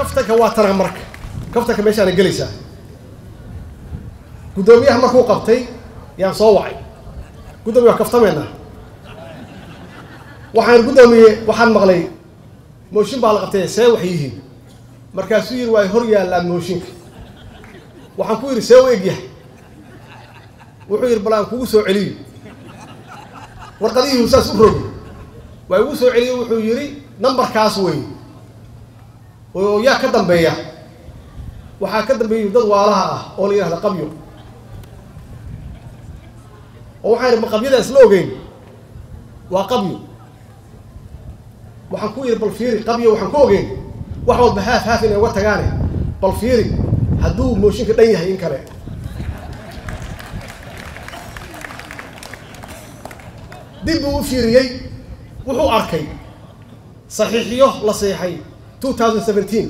kaftanka waa tana marka kaftanka meeshaana gelaysaa guddoomiyaha markuu qabtay yaan soo wacay guddoomiya waa kaftameena waxaan guddoomiye waxaan maqlay mooshin baa la qabtay see waxay yihiin markaasuu yidhi waa hor yaallaan mooshinka waxaan ku yidhi see u egyahay wuxuu yidhi bal aan kugu soo celiyo warqadihiihu saas u rogi waa igu soo celiyo wuxuu yidhi nambarkaas wey oo yaa ka dambeeya waxaa ka dambeeya dad waalaha ah oo la yidhahda qabyo oo waxaan idhi ma qabyadaas la ogeyn waa qabyo waxaan ku yidhi bal fiiri qabyo waxaan ku ogeyn wax walba haaf haaf inay uga tagaane bal fiiri hadduu mooshinka dhan yahay in kale dib buu u fiiriyey wuxuu arkay saxiixiyo la seexay two thousand seventeen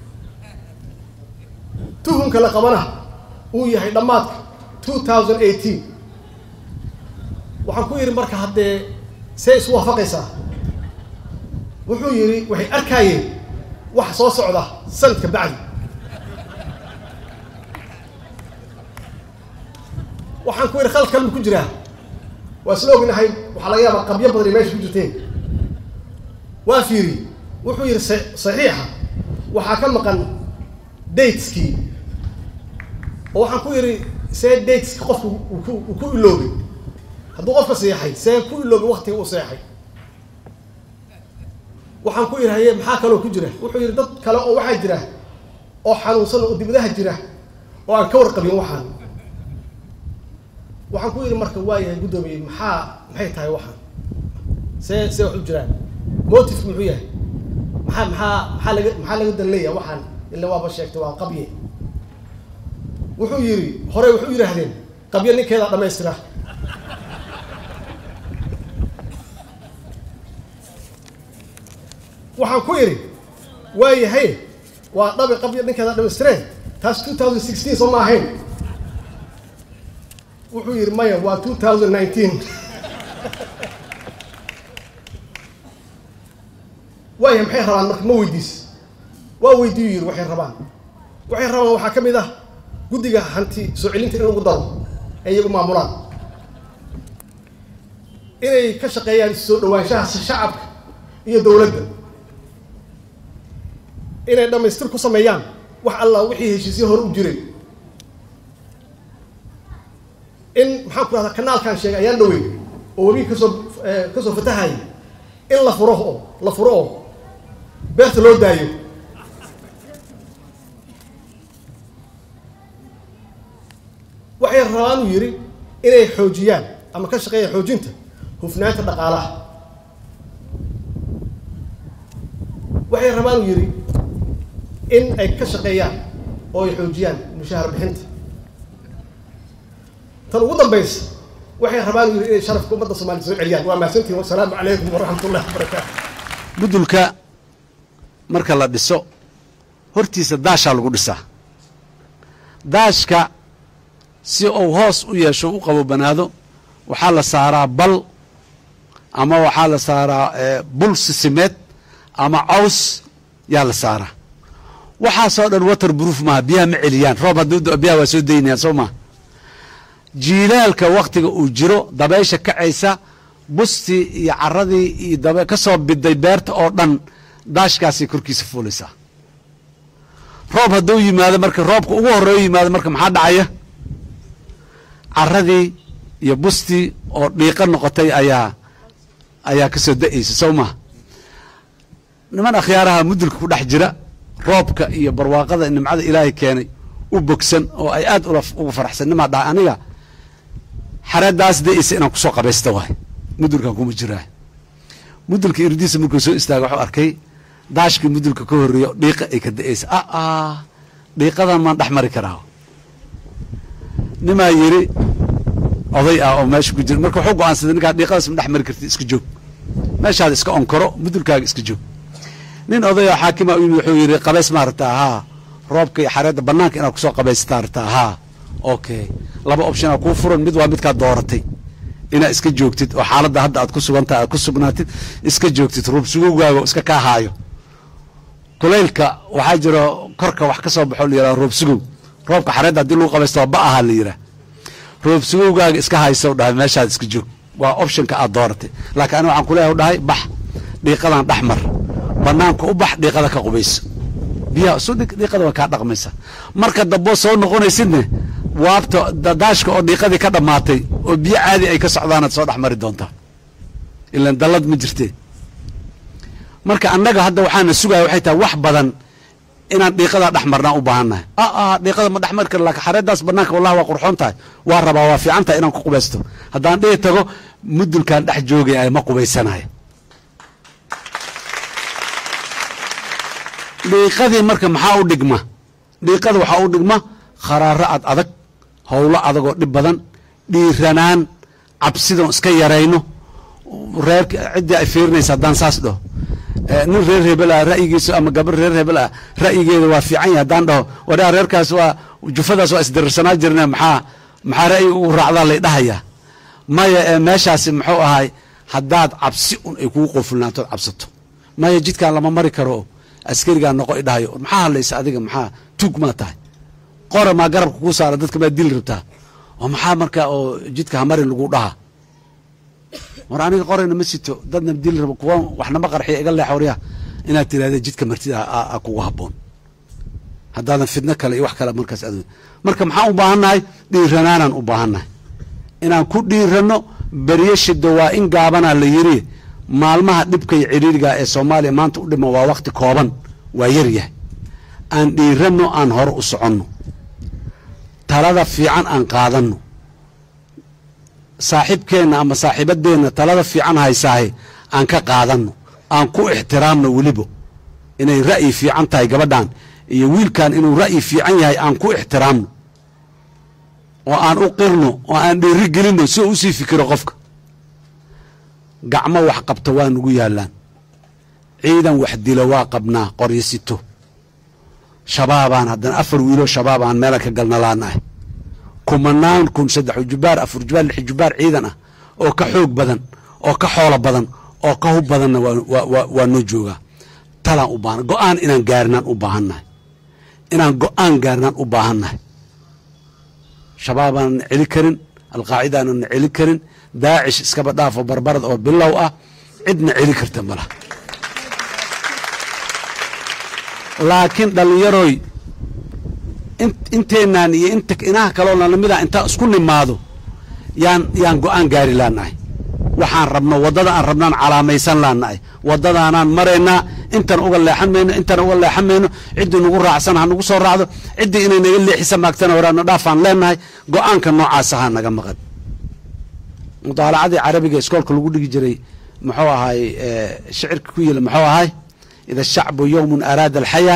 tuhunka la qabana uu yahay dhammaadka two thousand eighteen waxaan ku yidhi marka haddee see isu waafaqaysaa wuxuu yidhi waxay arkaayeen wax soo socda sanadka bacdi waxaan ku yidhi khalad kalma ku jiraa waa isla ognahay waxaa laga yaabaa qabyo badan ay meesha ku jirteen waa fiiri wuxuu yidhi saxiixa waxaa ka maqan dateskii oo waxaan ku yidhi see dateska qofku uu ku iloobay hadduu qofka seexay see ku iloobay waktiga uu seexay waxaan ku yidhi haye maxaa kaloo ku jira wuxuu yidhi dad kale oo waxaa jira oo xanuunsan oo dibadaha jira oo aan ka warqabin waxaan waxaan ku yidhi marka waayahay guddoomiye maxaa maxay tahay waxaan see see wax u jiraan motifku muxuu yahay maxaa maxaa maxaa laga maxaa laga dan leeyahay waxaan ila waaba sheegtay waa qabye wuxuu yidhi hore wuxuu yidhaahdeen qabye ninkeeda dhamaystira waxaan ku idhi waayahay waa dhabi qabye ninkeeda dhamaystireen taas two thousand sixteen soo ma ahayn wuxuu yidhi maya waa two thousand nineteen waaya maxay rabaan marka ma weydiis waa weydiiyu yidhi waxay rabaan waxay rabaan waxaa ka mid ah guddiga hanti soo celinta in lagu daro ay iyagu maamulaan inay ka shaqeeyaan soo dhawaanshaha shacabka iyo dowladda inay dhammaystir ku sameeyaan wax alla wixii heshiisyo hore u jiray in maxaan ku rahdaa kanaalkan sheegay ayaan dhawey oo webiga kasoo kasoo fatahaya in la furo oo la furo oo beerta loo daayo waxay rabaan uu yidhi inay xoojiyaan ama ka shaqeeyaan xoojinta hufnaanta dhaqaalaha waxay rabaan uu yidhi in ay ka shaqeeyaan oo ay xoojiyaan mushahar bixinta tan ugu dambaysa waxay rabaan uu yidhi inay sharafka ummadda soomaliya soo celiyaan waa mahadsantihin wasalaamu calaykum waraxmat ullahi wabarakaatu mudulka marka la dhiso hortiisa daashaa lagu dhisaa daashka si uu hoos u yeesho u qabobanaado waxaa la saaraa bal ama waxaa la saaraa bul sisimeed ama caws yaa la saaraa waxaasoo dhan water proof maaha biyaha ma celiyaan roob hadduu do biyaha waa soo daynayaan soo maha jiilaalka waktiga uu jiro dabaysha kacaysa bustii iyo caradii iyo dab ka soo biday beerta oo dhan daashkaasay korkiisa fuulaysaa roob hadduu yimaado marka roobka ugu horeeyo yimaado marka maxaa dhacaya caradii iyo bustii oo dhiiqo noqotay ayaa ayaa ka soo da-aysa sow maha niman akhyaaraha mudulka ku dhex jira roobka iyo barwaaqada nimcada ilaahay keenay u bogsan oo ay aad uga faraxsan nimaa dhahay aniga xareedaas da-aysa inaan kusoo qabaysta waay mudulkan kuma jiraa mudulka irdiisa markuu soo istaaga waxuu arkay daashkii mudulka ka horreeyo dhiiqa ay ka da-aysa a a dhiiqadan maan dhex mari karaa nimaa yidhi oday ah oo meesha ku jira marka wuxuu go-aansaday ninkaa dhiiqadaas ma dhex mari karti iska joog meeshaada iska onkoro mudulkaaga iska joog nin oday oo xaakima u yimid wuxuu yidhi qabays maa rabtaa haa roobka iyo xareedda bannaanka inaad kusoo qabaysataa rabtaa haa okay laba optionaa kuu furan mid waa midkaad dooratay inaad iska joogtid oo xaaladda hadda aad ku sugantahay aad ku sugnaatid iska joogtid ruub sugowgaaga iska kaa haayo kulaylka waxaa jiro korka wax ka soo baxo la yidhaha roob sugow roobka xareedda haddii lagu qabaysto ba ahaa la yidhaha roob sugowgaaga iska haysow dhahay meeshaad iska joog waa optionka aad dooratay laakiin ani waxaan kuleeyahay dhahay bax dhiiqadan dhex mar banaanka u bax dhiiqada ka qubayso biyaha isu dhig dhiiqada way kaa dhaqmaysa marka damboo soo noqonaysidne waabta daashka oo dhiiqadii ka dhammaatay oo biyo caadi ay ka socdaanaad soo dhex mari doontaa ilan dallad ma jirtee marka annaga hadda waxaana sugaya waxay tahay wax badan inaan dhiiqadaa dhex marnaa u baahannahay a dhiiqada ma dhex mari kara laakiin xareeddaas banaanka wallahi waa qurxoon tahay waa rabaa waa fiican tahay inaan ku qubaysto haddaan dhihi tago mudulkaan dhex joogaya ma qubaysanayo dhiiqadii marka maxaa u dhigma dhiiqada waxaa u dhigma kharaaro ad adag howlo adagoo dhib badan dhiiranaan cabsidan iska yarayno reer ciddii ay fiirinaysa haddaan saas dhaho nin reer hebel ah ra'yigiisa ama gabar reer hebel ah ra'yigeeda waa fiican yahay haddaan dhaho wadhaa reerkaas waa jufadaas waa isdirirsanaa jirne maxaa maxaa ra'yiga ugu raacdaa lay dhahayaa maya ee meeshaasi muxuu ahay haddaad cabsi un ay kugu qofulnaantood cabsato maya jidkaan lama mari karo askarigaa noqo i dhahayo maxaa hadlaysa adiga maxaa tuug maa tahay qora maa garabka kuu saara dadka maa dili rabtaa oo maxaa markaa oo jidka hamarin lagu dhahaa war aniga qorayna ma sito dadna dili rabo kuwa waxnama qarxiya iga leex waryaa inaad tiraahda jidka martida a kugu haboon haddaadan fidno kale iyo wax kale markaas ad marka maxaan u baahannahay dhiiranaanaan u baahannahay inaan ku dhiirano beryo shido waa in gaabanaa la yiri maalmaha dhibka iyo ciriiriga ee soomaaliya maanta u dhima waa wakti kooban waa yaryahay aan dhiirano aan hore u soconno talada fiican aan qaadanno saaxiibkeenna ama saaxiibadeenna talada fiican haysaahe aan ka qaadanno aan ku ixtiraamno weliba inay ra'yi fiican tahay gabadhan iyo wiilkan inuu ra'yi fiican yahay aan ku ixtiraamno oo aan u qirno oo aan dhiiri gelinno si uu usii fikiro qofka gacmo wax qabta waa nugu yaallaan ciidan wax dilo waa qabnaa qoryo sito shabaabaan haddana afar wiiloo shabaabaan meelan ka galnalaanahay kumanaan kun saddex jubaar afar jubaar lix jubaar ciidan ah oo ka xoog badan oo ka xoolo badan oo ka hub badanna waa noo joogaa talaan u baahan go-aan inaan gaarnaan u baahannahay inaan go-aan gaarnaan u baahannahay shabaabaanan celi karin alqaacidaanan celi karin daacish iskaba dhaafo barbarad oo bilow ah cidna celi karta malaha laakiin dhallinyaroy inteenaan iyo inta inaha kaloo nalamida intaan isku nimaado yaan yaan go-aan gaari laanahay waxaan rabno waddada aan rabnaan calaamaysan laanahay waddadaanaan maraynaa intan uga leexan mayno intan uga leexan mayno ciddii nagu raacsan ha nagu soo raacdo ciddii inay naga leexisa maagtana horaana dhaafaan leenahay go-aanka noocaas ahaa naga maqan mudaalacadii carabiga iskoolka lagu dhigi jiray muxuu ahay shicirka ku yila muxuu ahay ida shacbu yowmun araada alxayaa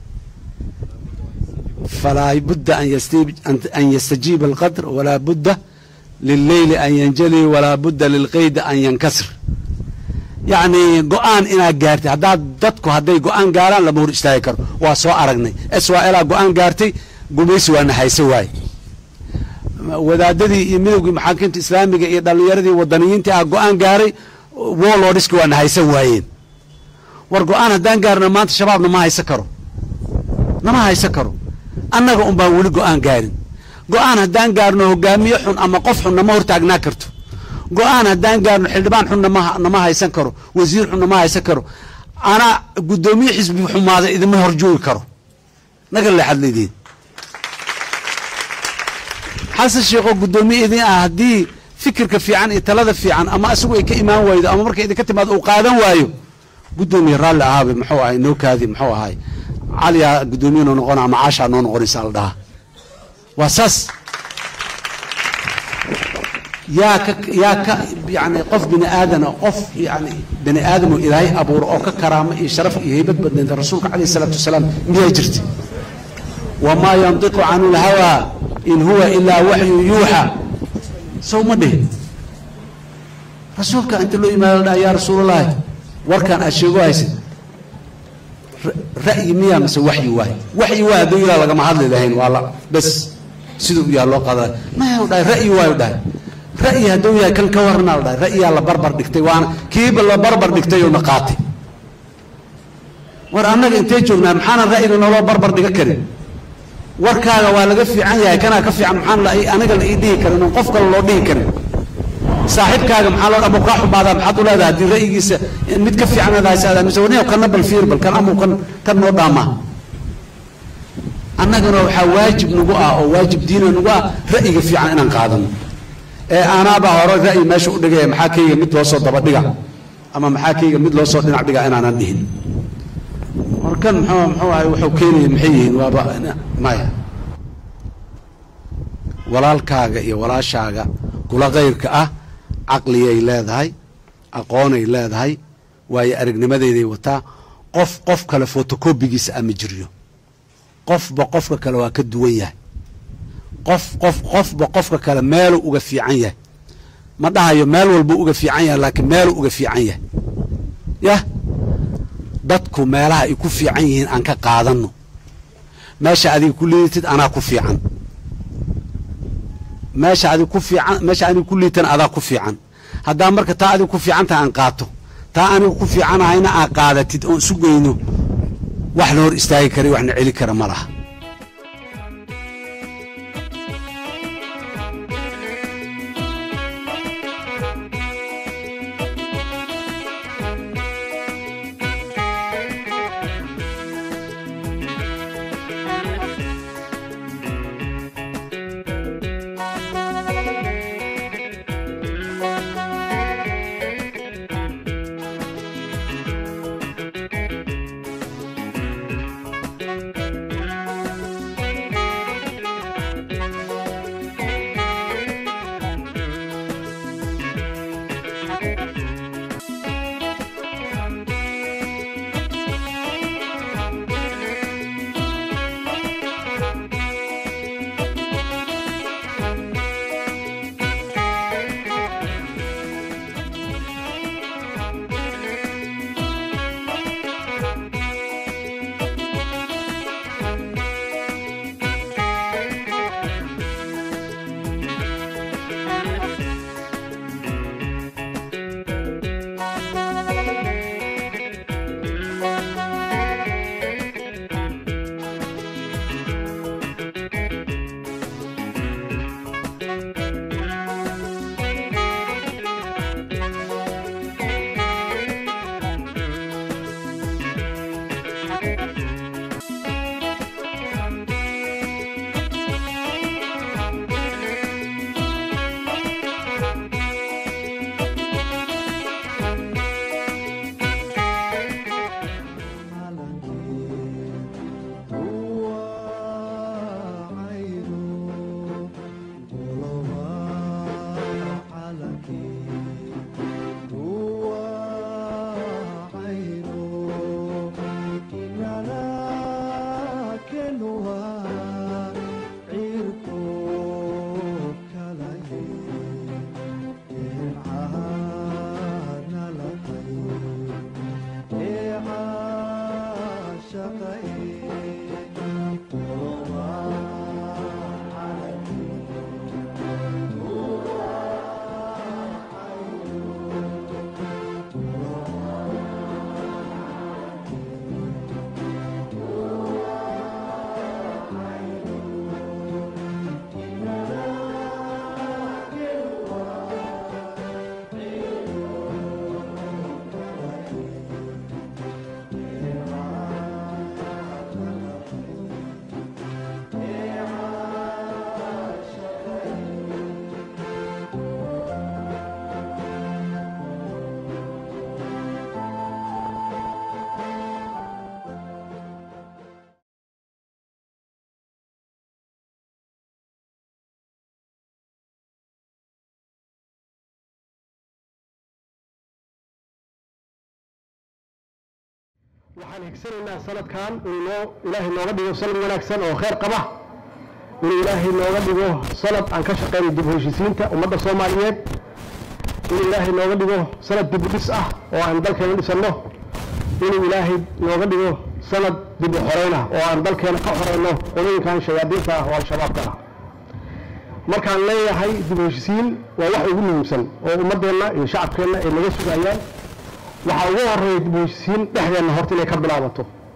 falaa budda an yastajiiba alqadr walaa budda lilleyli an yanjali walaa budda lilqeydi an yankasir yacni go-aan inaad gaartay haddaad dadku hadday go-aan gaaraan lama hor istaagi karo waa soo aragnay swalaa go-aan gaartay gumaysi waa naxayso waaye wadaadadii iyo midowgii maxaakiimta islaamiga iyo dhallinyaradii wadaniyiintii ah go-aan gaaray wolodhiski waa nahaysan waayeen war go-aan haddaan gaarno maanta shabaab nama haysan karo nama haysan karo annaga un baan weli go-aan gaarin go-aan haddaan gaarno hogaamiye xun ama qof xun nama hortaagnaa karto go-aan haddaan gaarno xildhibaan xun nama nama haysan karo wasiir xun nama haysan karo anaa guddoomiye xisbi xumaada idima horjoogi karo naga leexad leediin xasan sheekoo guddoomiye idin ah haddii fikirka fiican iyo talada fiican ama isagu ay ka imaan waydo ama marka idinka timaado uu qaadan waayo guddoomiye raalli ahaabe muxuu ahay nookaadii muxuu ahay caliyaa guddoomiye noo noqona ama caashaa noo noqonaysa la dhahaa waa saas yaa ka yaa ka yani qof bini aadana qof yani bini aadamoo ilaahay abuuro oo ka karaamo iyo sharaf iyo haybad badnaynta rasuulka calayh isalaatu wasalaam miyaa jirta wamaa yantiqu canu lhawaa in huwa ilaa waxyu yuuxa sow ma dhihin rasuulka inta loo yimaado la dhaha yaa rasuulallaahi warkaan aad sheego haysid ra'yi miyaa mise waxyi waay waxyi waay hadduu ilaa lagama hadli lahayn waa la bes siduu u yaha loo qaada maya dhahay ra'yi waayu dhahay ra'yi hadduu yahay kan ka warranaa la dhahay ra'yiyaa la barbar dhigtay waana kiiba la barbar dhigtay oo na qaatay war annaga intee joognaa maxaanan ra'yiga nooloo barbar dhiga karin warkaaga waa laga fiican yahay kanaa ka fiican maxaan la aniga la ii dhihi karin oon qof kale loo dhihi karin saaxiibkaaga maxaa loo amuu kaa xumaadaa maxaad u leedahay haddii ra'yigiisa mid ka fiican aad haysaada mise waniyo kana bal fiir bal kan amuu kan kan noo dhaamaa annagana waxaa waajib nagu ah oo waajib diina nagu ah ra'yiga fiican inaan qaadano ee aanaabaa hore ra'yi meesha u dhigaya maxaa kayga mid loo soo dabadhiga ama maxaa kayga mid loo soo dhinac dhiga inaanan dhihin markan muxuu muxuu ahay wuxuu keenaya maxay yihiin waaba maya walaalkaaga iyo walaashaaga kula kayrka ah caqliyay leedahay aqoonay leedahay waayo aragnimadeeday wataa qof qof kale fotocobigiisa ama jiryo qofba qofka kale waa ka duwan yahay qof qof qofba qofka kale meeluu uga fiican yahay ma dhahayo meel walbuu uga fiican yahay laakiin meeluu uga fiican yahay yah dadku meelaha ay ku fiican yihiin aan ka qaadanno meesha adiga ku liidatid anaa ku fiican meesha adig ku fiican meesha aniga ku liitan adaa ku fiican haddaa marka taa adiga ku fiicantaha aan qaato taa aniga ku fiicanahayna aa qaadatid oon isu geyno wax na hor istaagi kara waxna celi kara ma laha waxaan higsanaynaa sanadkan inuu noo ilaahay nooga dhigo sanad wanaagsan oo khayr qaba inuu ilaahay nooga dhigo sanad aan ka shaqeyno dib u heshiisiinta ummadda soomaaliyeed inuu ilaahay nooga dhigo sanad dib u dhis ah oo aan dalkeena dhisanno inuu ilaahay nooga dhigo sanad dib u xoreyn ah oo aan dalkeena ka xoreyno qolooyinkan shayaadiinta ah oo al-shabaabka ah markaan leeyahay dib u heshiisiin waa wax ugu muhiimsan oo ummaddeenna iyo shacabkeenna ay naga sugayaan waxaa ugu horeeya dib u heshiisiin dhexdeenna horta inay ka bilaabato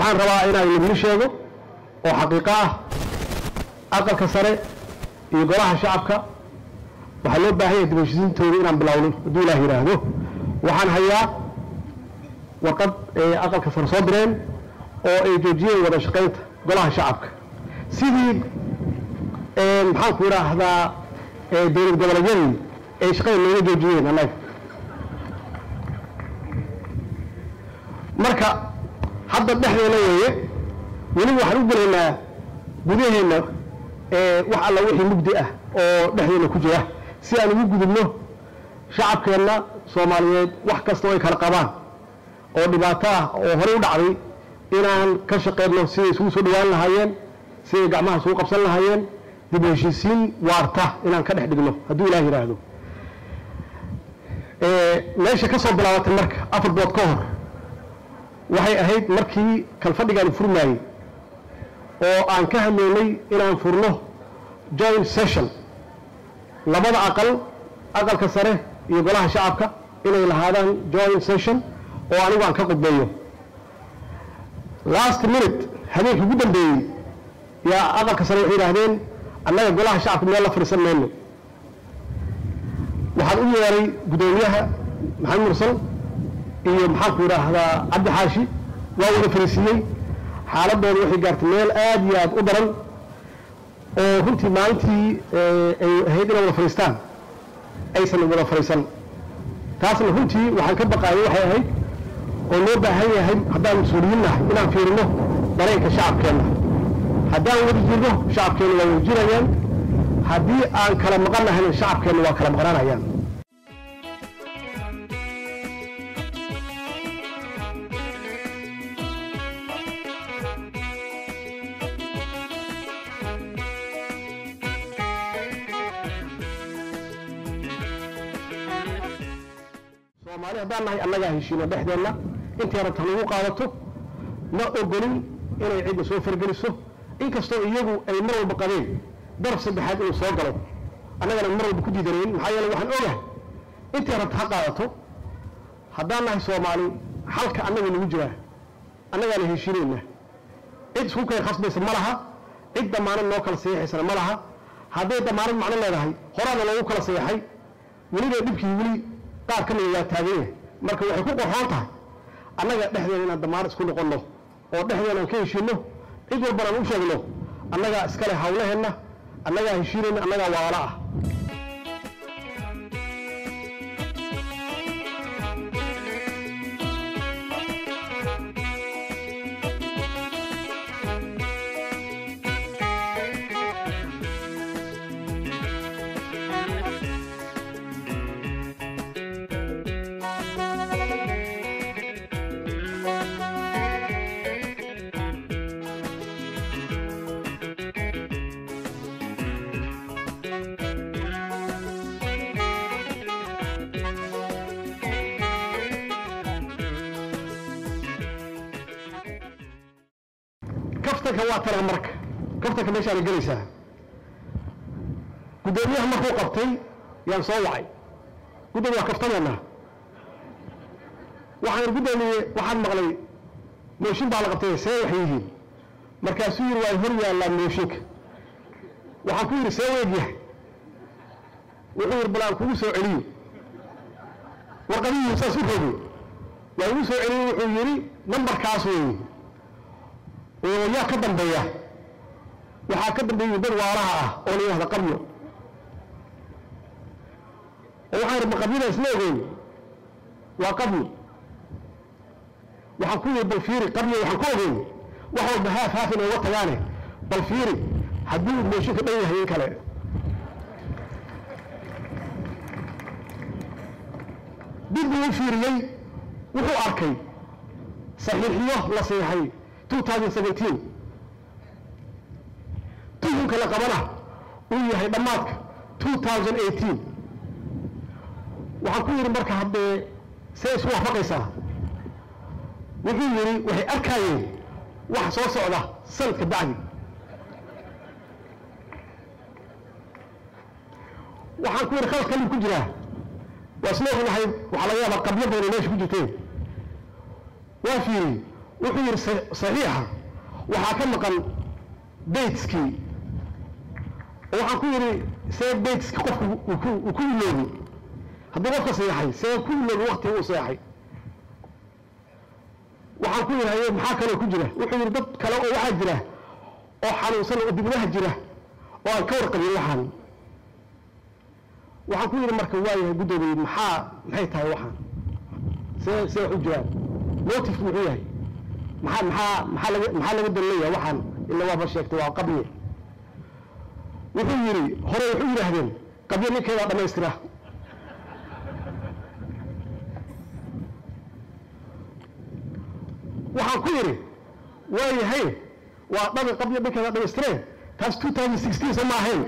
waxaan rabaa inaan idin sheego oo xaqiiqo ah aqalka sare iyo golaha shacabka waxaa loo baahan yahay dib u heshiisiintooda inaan bilowno hadduu ilaah yidhaahdo waxaan hayaa warqad ay aqalka sare soo direen oo ay joojiyeen wada shaqaynta golaha shacabka sidii maxaan ku idhaahdaa dowlad goboleedyadii ay shaqada nooga joojiyeen annaga marka hadda dhexdeena weeye weli waxaan u gelaynaa gudaheenna wax alla wixii mugdi ah oo dhexdeena ku jira si aan ugu gudubno shacabkeenna soomaaliyeed wax kasta oo ay kala qabaan oo dhibaato ah oo horey u dhacday inaan ka shaqeyno siday isugu soo dhawaan lahaayeen siday gacmaha isugu qabsan lahaayeen dib u heshiisiin waarta inaan ka dhex dhigno hadduu ilaah yidhaahdo meesha ka soo bilaabatay marka afar bood ka hor waxay ahayd markii kalfadhigaan furmaayey oo aan ka hadlaynay inaan furno joint session labada aqal aqalka sare iyo golaha shacabka inay lahaadaan joint session oo anigu aan ka qudbeeyo last minute habeenkii ugu dambeeyey yaa aqalka sare waxay yidhaahdeen annaga golaha shacabka meel la fadhiisan mayno waxaan u yeeray guddoomiyaha maxamed mursal iyo maxaanku idhaahdaa cabdi xaashi waa wada fariisiiyey xaaladooda waxay gaartay meel aad iyo aad u daran oo runtii maalintii ay ahayd inay wada fadhiistaan aysan wada fadhiisan taasna runtii waxaan ka baqaayay waxay ahayd oo loo baahan yahay haddaan mas-uuliyiin nahay inaan fiirino dareenka shacabkeenna haddaan wada jirno shacabkeenna waa wada jirayaan haddii aan kala maqan nahayna shacabkeenna waa kala maqnaanayaan soomaali haddaan nahay annagaa heshiino dhexdeenna intay rabta lagu qaadato ma ogolin inay cidda soo fargeliso inkastoo iyagu ay mar walba qabeen daraf saddexaad inuu soo galo annagana mar walba ku diidanayn maxaa yeele waxaan ogahay intay rabta ha qaadato haddaan nahay soomaali xalka annaga nagu jiraa annagaana heshiinayna cid isku keen khasbaysa ma laha cid damaanad noo kala saxiixaysana ma laha hadday damaanad macno leedahay horaana loogu kala saxiixay weliba dhibkii weli qaar ka mida waa taagan yahay marka waxay ku qorxoon tahay annaga dhexdeena inaan damaanad isku noqonno oo dhexdeena aan ka heshiinno cid walbana aan u sheegno annagaa iskale hawlaheenna annagaa heshiinayna annagaa waala ah kaftanka waa tana marka kaftanka meeshaana gelaysaa guddoomiyaha markuu qabtay yaan soo wacay guddoomiya waa kaftamaynaa waxaan guddoomiye waxaan maqlay mooshin baa la qabtay see waxay yihiin markaasuu yidhi waa hor yaallaa mooshinka waxaan ku yidhi see weegyahay wuxuu yidhi bal aan kugu soo celiyo warqadihii saas u roogay waa igu soo celiyey wuxuu yidhi nambarkaas weeye oo yaa ka dambeeya waxaa ka dambeeyey dad waalaha ah oo la yidhahda qabyo oo waxaan yidhi ma qabyada isla ogeyn waa qabyo waxaan ku yidhi bal fiiri qabyo waxaan ku ogeyn wax walba haaf haaf inay uga tagaane bal fiiri haddii uu mooshinka dhan yahay in kale dib buu u fiiriyey wuxuu arkay saxiixiyo la saxiixay 2017 tuhunka la qabana uu yahay dhammaadka 2018 waxaan ku yidhi marka haddee see isu waafaqaysaa wuxuu yidhi waxay arkaayeen wax soo socda sanadka bacdi waxaan ku yidhi khalad kalib ku jiraa waa isla ognahay waxaa laga yaabaa qabyo badan meesha ku jirteen waa fiiri wuxuu yidhi sa- saxiixa waxaa ka maqan dateskii oo waxaan ku yidhi see dateski qofku uu ku uu ku iloobi hadduu qofka seexay see ku iloobi waktiga uu seexay waxaan ku yidhi haye maxaa kaloo ku jira wuxuu yidhi dad kale oo waxaa jira oo xanuunsan oo dibadaha jira oo aan ka warqabin waxaan waxaan ku yidhi marka waayahay guddoomiye maxaa maxay tahay waxaan see see wax u jiraan motifku muxuu yahay maxaa maxaa maxaa laga maxaa laga danleeyahay waxaan ila waaba sheegtay waa qabye wuxuu yidhi hore wuxuu yidhaahdeen qabye ninkeedaa dhammaystira waxaan ku yidhi waayahay waa dhabi qabye ninkeedaa dhammaystireen taas 2016 soo ma ahayn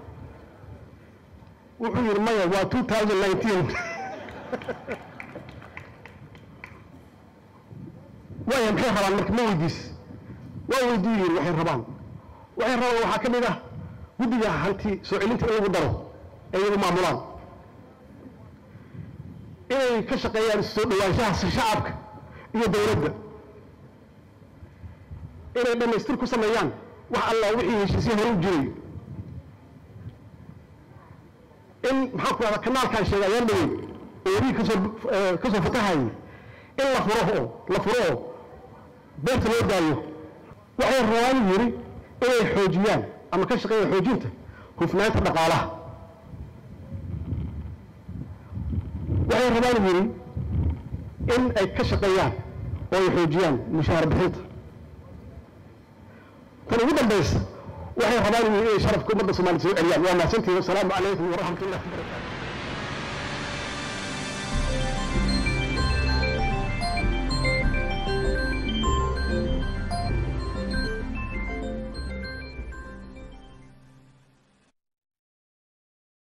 wuxuu yidhi maya waa 2019 waaya maxay rabaan marka ma weydiis waa weydii yidhi waxay rabaan waxay rabaan waxaa ka mid ah guddiga hanti soo celinta in lagu daro ee iyagu maamulaan inay ka shaqeeyaan isu soo dhawaanshaha shacabka iyo dowladda inay dhammaystir ku sameeyaan wax alla wixii heshiisyo hore u jiray in maxaan ku rahdaa kanaalkaan sheegay ayaan dhawey oo werihi kasoo eh, kasoo fatahayay in la furo oo la furo oo beerta loo daayo waxay rabaan yidhi inay xoojiyaan ama ka shaqeeyaan xoojinta hufnaanta dhaqaalaha waxay rabaan yidhi in ay ka shaqeeyaan oo ay xoojiyaan mushaahar bixinta tan ugu dambaysa waxay rabaan yidhi inay sharafka ummadda soomaaliyed soo celiyaan waa mahadsantihin wasalaamu calaykum waraxmat ullahi wabarakatu